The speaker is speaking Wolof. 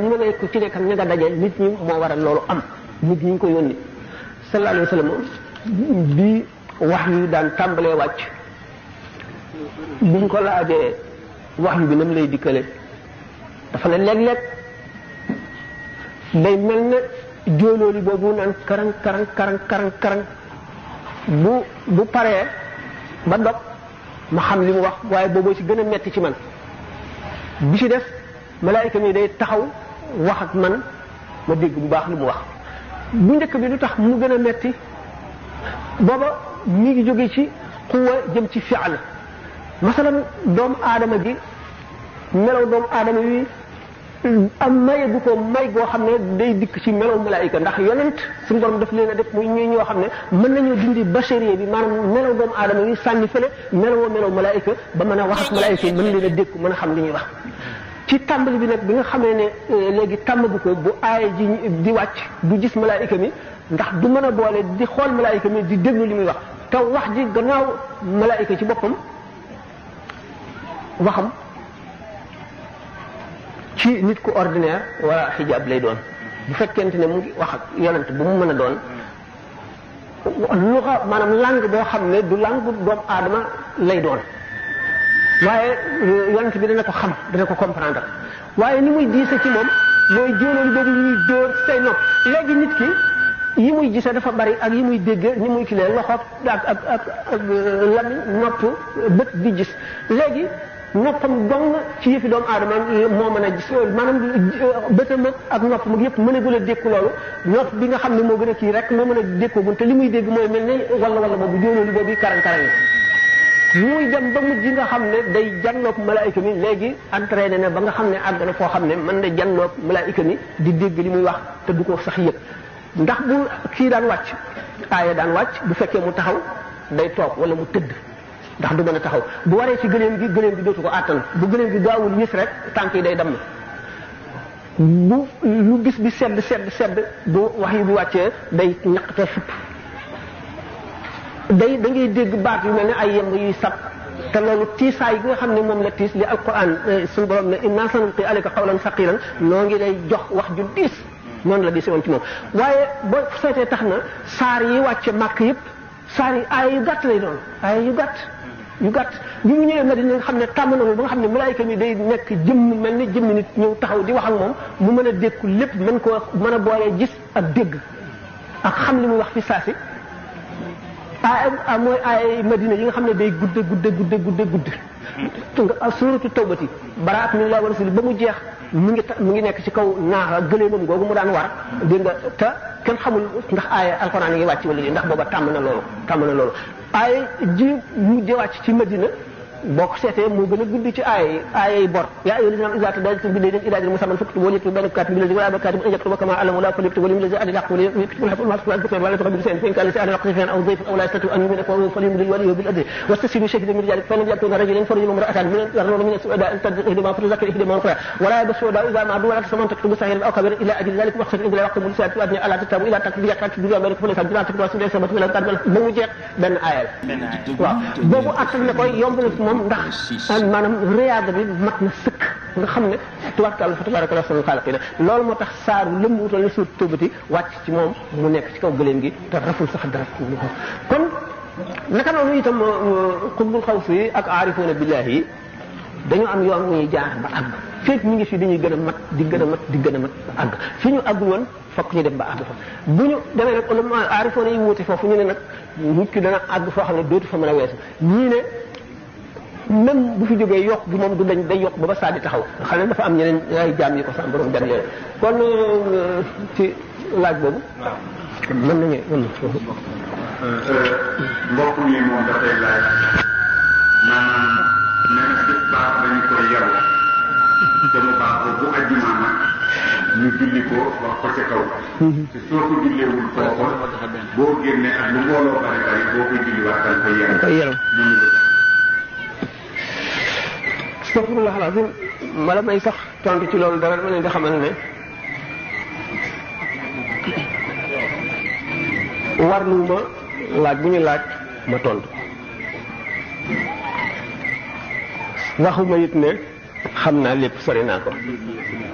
ñu ne ku ci nekk ña nga daje nit ñi moo waral loolu am nit ñi ñu ko yónni sallallahu alayhi wa sallam bi wax yu daan tàmbalee wàcc buñ ko laajee wax yu bi nam lay dikkale dafa ne léeg-léeg day mel ne jóolooli boobu naan karang karang karang karang karang bu bu paree ba dog ma xam li mu wax waaye booboo ci gën a metti ci man bi ci def malaayika mi day taxaw wax ak man ma dégg bu baax li mu wax bu njëkk bi lu tax mu gën a metti booba mi ngi jóge ci xuwa jëm ci fi'al masalan doomu aadama gi melaw doomu aadama wi am maye gu ko may goo xam ne day dikk ci melaw malaayika ndax yonent suñu borom daf leen a def muy ñuy ñoo xam ne mën nañoo dindi bacharier bi maanaam melaw doomu aadama wi sànni fële melawoo melaw malaayika ba mën a wax ak malaayika yi mën leen a dékku mën a xam li ñuy wax ci tàmbali bi nag bi nga xamee ne léegi tàmmagu ko bu aaya ji di wàcc du gis malaayika mi ndax du mën a boole di xool malaayika mi di déglu li muy wax te wax ji gannaaw malaayika ci boppam waxam ci nit ku ordinaire wala xijaab lay doon bu fekkente ne mu ngi wax ak yonent bu mu mën a doon luxa maanaam langue boo xam ne du langue doomu aadama lay doon waaye yonent bi dana ko xam dana ko comprendre waaye ni muy diise ci moom mooy jóoloolu boobu ñuy dóor say nopp léegi nit ki yi muy gisee dafa bari ak yi muy dégg ni muy kilee loxo ak ak ak ak lamiñ nopp bët di gis léegi noppam dong ci yëfi doomu aadama moo mën a gis maanaam bëtam ak nopp mu yëpp mën a gën a dékku loolu nopp bi nga xam ne moo gën a kii rek moo mën a dékkoo gun te li muy dégg mooy mel ne wala wala boobu jóoloolu boobu karan karan muy dem ba mujj nga xam ne day janloog malaayika mi léegi entraîné na ba nga xam ne àgg na foo xam ne mën na janloog malaayika mi di dégg li muy wax te du ko sax yëg ndax bu kii daan wàcc aaya daan wàcc bu fekkee mu taxaw day toog wala mu tëdd ndax du mën a taxaw bu waree ci gëléem gi gëléem gi dootu ko àttan bu gëléem gi gaawul yës rek tànk yi day damm bu lu bis bi sedd sedd sedd bu wax yi bu wàccee day ñaqte fupp day da ngay dégg baat yu mel ne ay yemb yuy sab te loolu tiisaay gi nga xam ne moom la tiis li alquran suñu borom ne inna sanulqi alayka qawlan saqilan noo ngi lay jox wax ju diis noonu la diise woon ci moom waaye boo seetee tax na saar yi wàcce màkk yëpp saar yi aaya yu gàtt lay doon aaya yu gàtt yu gàtt bi mu ñëwee Madina nga xam ne tàmm na ba nga xam ne malaayika mi day nekk jëmm mel ni jëmmi nit ñëw taxaw di wax ak moom mu mën a dékku lépp mën koo mën a boolee gis ak dégg ak xam li muy wax fi saasi ah mooy ay madina yi nga xam ne day gudde gudde gudde gudde gudde nga suuratu tawbati baraat min laa wa rasuli ba mu jeex mu ngi mu ngi nekk ci kaw naaxa gëleemam googu mu daan war dégg nga te kenn xamul ndax aaya alxuraan yi ngi wàcc wala ndax booba tàmm na loolu tàmm na loolu aaya ji mujje wàcc ci madina boo ko seetee moo gën a gudd ci aaya yi aaya yi bor yaa ayyuhal lazina iza tadayantum bi daynin ila ajalin musamman faktubuhu wal yaktub bainakum katibun bil ladzi wala katibun an yaktuba kama allama Allah falyuktub wal yumlil ladzi adil haqq wal yaktub al haqq wal yaktub wala tuqaddimu shay'an fa in kana sa'an waqtifan aw dhayfan aw la yastati an yumina fa falyumlil waliyyu bil adli wastasilu shahidan min rijalikum fa lam yakun rajulan farajulun imra'atan min yarnuna min as-su'ada an tadri ihdama fa tuzakkir ihdama ukhra wala yabsu da idha ma'du wala tasaman taktubu sahiran aw kabiran ila ajli dhalika waqtin ila waqtin mulisat wa adni ala tatabu ila takbi yakrak bi bainakum fa laysa bi takbi wa sabatu ila kadbal ba mu jeex benn aaya waaw boobu attal na koy yomb na moom ndax maanaam riyaada bi mat na sëkk nga xam ne tubaarkàlla fa tabaaraka ahsanul xaaliqiin loolu moo tax saaru lëmm wutal na suut tëbati wàcc ci moom mu nekk ci kaw gëléem gi te raful sax dara kon naka noonu itam xutbul xawsi yi ak aarifuuna billaahi yi dañu am yoon ñuy jaar ba àgg féeg ñu ngi fi dañuy gën a mat di gën a mat di gën a mat ba àgg fi ñu àggul woon fokk ñu dem ba àgg fa bu ñu demee nag ulama aarifuuna yi wuute foofu ñu ne nag nit ki dana àgg foo xam ne dootu fa mën a weesu ñii ne même bu fi jógee yokk gi moom du dañ day yokk ba ba saa di taxaw xam ne dafa am ñeneen ay jaam yi ko sax borom jagleel kon ci laaj boobu. mën nañu mën mbokk mi moom dafay laaj maanaam nee na bis baax dañu koy yaru te mu baax ko bu ajjuma nag ñu julli ko wax ko ca kaw. te soo ko julleewul kooku boo génnee ak lu mbooloo bari bari boo koy julliwaat da nga koy yaru. koy yaru. astafirullah alazim mala may sax tontu ci loolu dara dama leen di xamal ne warlu ma laaj bu ñu laaj ma tontu waxuma it ne xam naa lépp sori naa ko